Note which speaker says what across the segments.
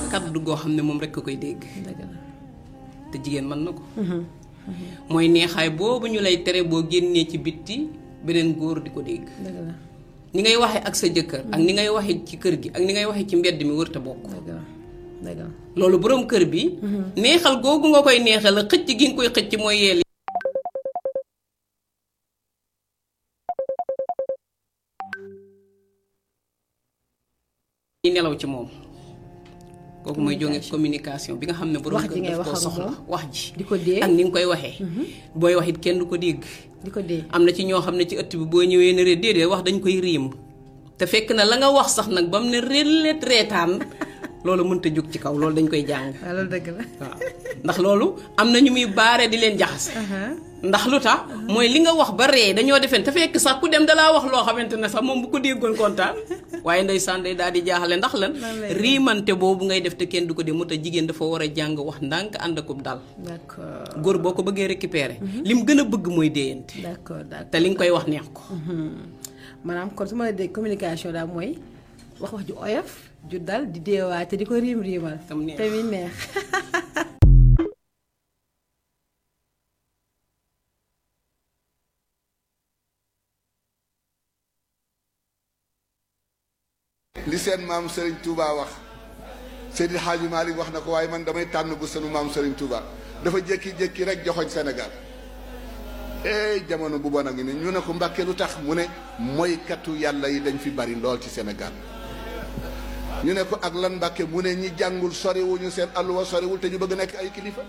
Speaker 1: kaddu goo xam ne moom rekk a koy dégg
Speaker 2: dëgg la
Speaker 1: te jigéen mën na ko mooy neexaay boobu ñu lay tere boo génnee ci bitti beneen góor di ko dégg
Speaker 2: dëgg la
Speaker 1: ni ngay waxee ak sa jëkkër ak ni ngay waxee ci kër gi ak ni ngay waxee ci mbedd mi wër te bokk
Speaker 2: dëgg la dëgg la
Speaker 1: loolu boroom kër bi neexal googu nga koy neexal la xëcc gi nga koy xëcc mooy yeel yi nelaw ci moom kooku mooy jóge communication bi nga xam ne boroom
Speaker 2: Wax ji
Speaker 1: kër
Speaker 2: ngay
Speaker 1: daf
Speaker 2: wax
Speaker 1: koo
Speaker 2: ak
Speaker 1: soxla
Speaker 2: moom.
Speaker 1: wax ji
Speaker 2: di ko dee
Speaker 1: ak ni nga koy waxee booy wax it kenn du ko dégg
Speaker 2: di ko dee
Speaker 1: am na ci ñoo xam ne ci ëtt bi boo ñëwee ne ree déedéet wax dañ koy riim te fekk na la nga wax sax nag ba mu ne rellet reetaan loolu mënta jóg ci kaw loolu dañ koy jàng
Speaker 2: waaw loolu dëgg la
Speaker 1: waaw ndax loolu am na ñu muy baare di leen jaxase ndax lu tax mooy li nga wax ba ree dañoo defeen te fekk sax ku dem dalaa wax loo xamante ne sax moom bu ko déggoon kontaan waaye ndeysaan day daal di jaaxale ndax lan riimante boobu ngay def te kenn du ko dee moo tax jigéen dafa war a jàng wax ndànk ànd akub dal
Speaker 2: d'accord
Speaker 1: góor boo ko bëggee récupérer lim gën a bëgg mooy déyante
Speaker 2: d'accord d'accord
Speaker 1: te li nga koy wax neex ko
Speaker 2: maanaam kon su ma la dégg communication daal mooy wax wax ju oyof ju dal di deewaay te di ko riim riimal
Speaker 1: Tam neex.
Speaker 2: te mi neex
Speaker 3: li seen maam Serigne Touba wax Seydi Hadji Malick wax na ko waaye man damay tànn bu sunu maam Serigne Touba dafa jékki-jékki rek joxoñ Sénégal eh jamono bu bon a ngi ne ñu ne ko Mbàkke lu tax mu ne moykatu yàlla yi dañ fi bari lool ci Sénégal ñu ne ko ak lan Mbàkke mu ne ñi jàngul soriwuñu seen alluwa soriwul te ñu bëgg nekk ay kilifa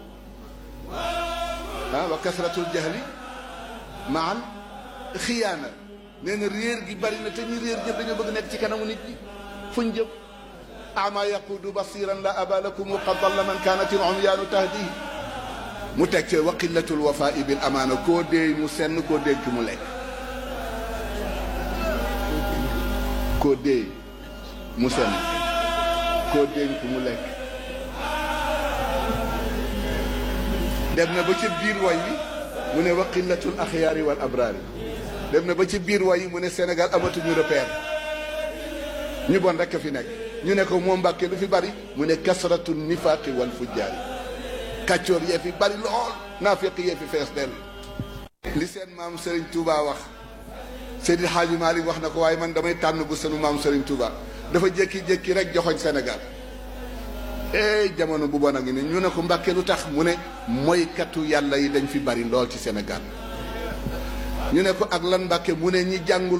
Speaker 3: ah wa kasratul jahli maal xiyaana nee na réer gi bari na te ñi réer ñëpp dañoo bëgg nekk ci kanamu nit ñi fuñ jëm ama yaqudu basiran la aba lakum qad dalla man kanat al umyaanu tahdi mu teg ci wa qillatul wafaa bil amaana koo déey mu senn koo dénk mu lekk koo déey mu senn koo dénk mu lekk dem na ba ca biir way wi mu ne wa qillatul axyaari wal abraari dem na ba ci biir way yi mu ne Sénégal amatuñu repère ñu bon rekk a fi nekk ñu ne ko moom Mbàkke lu fi bari mu ne kasratu nifaaqi wal fujjaari kàccoor yee fi bari lool naafiq yee fi fees dell li seen maam Serigne Touba wax Seydi Hadji Malick wax na ko waaye man damay tànn bu sunu maam Serigne Touba dafa jékki-jékki rek joxoñ Sénégal eh jamono bu bon a ngi ne ñu ne ko Mbàkke lu tax mu ne moykatu yàlla yi dañ fi bari lool ci Sénégal ñu ne ko ak lan Mbàkke mu ne ñi jàngul